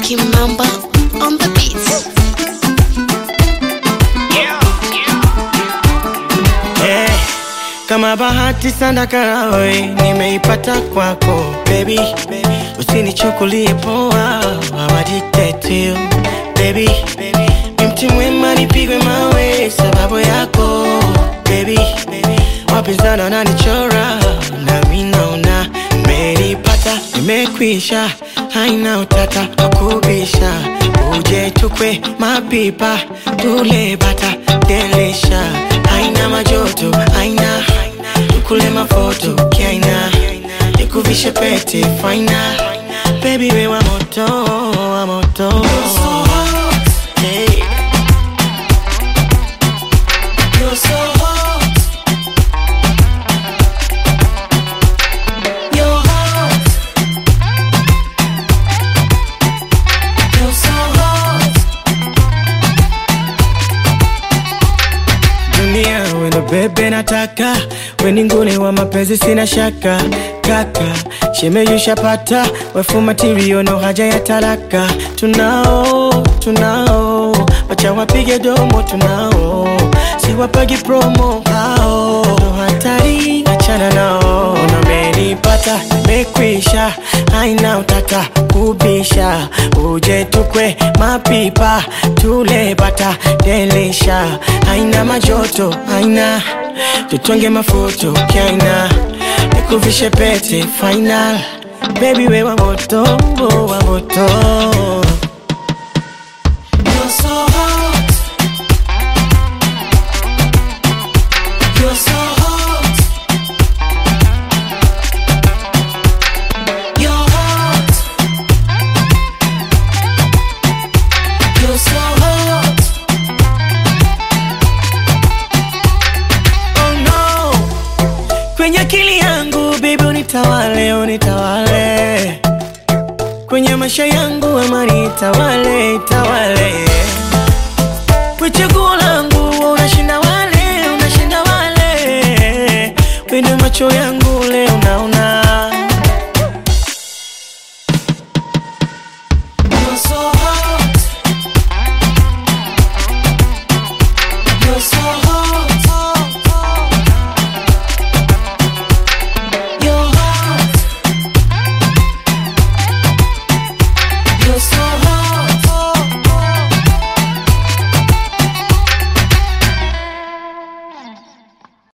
Kimamba on the beats. Eh, kama bahati sana karawe nimeipata kwako baby, usinichukulie poa, I'm addicted to you baby, ni mti mwema nipigwe mawe sababu yako baby, wapinzani wananichora nami naona nimeipata, nimekwisha, haina utata wakubisha, uje tukwe mapipa tule bata delisha, haina majoto, haina tukule mafoto kiaina, nikuvishe pete faina, baby we wa moto, wa moto hey. You're so hot. You're hot. You're so hot. Dunia wendo bebe nataka weni ngune wa mapenzi sina shaka kaka shemeyushapata wefu matirio no haja ya talaka tunao tunao wacha wapige domo tunao siwapagi promo hao ndo hatari achana nao namenipata mekwisha haina utata kubisha uje tukwe mapipa tule bata delisha haina majoto haina tutonge mafuto kaina nikuvishe pete final baby we wa moto wa moto You're so hot. You're so hot. You're hot. You're so hot. Oh no. Kwenye akili yangu baby unitawale, unitawale kwenye maisha yangu amani itawale, itawale kwa chaguo langu unashinda wale, unashinda wale kwenye macho yangu leo naona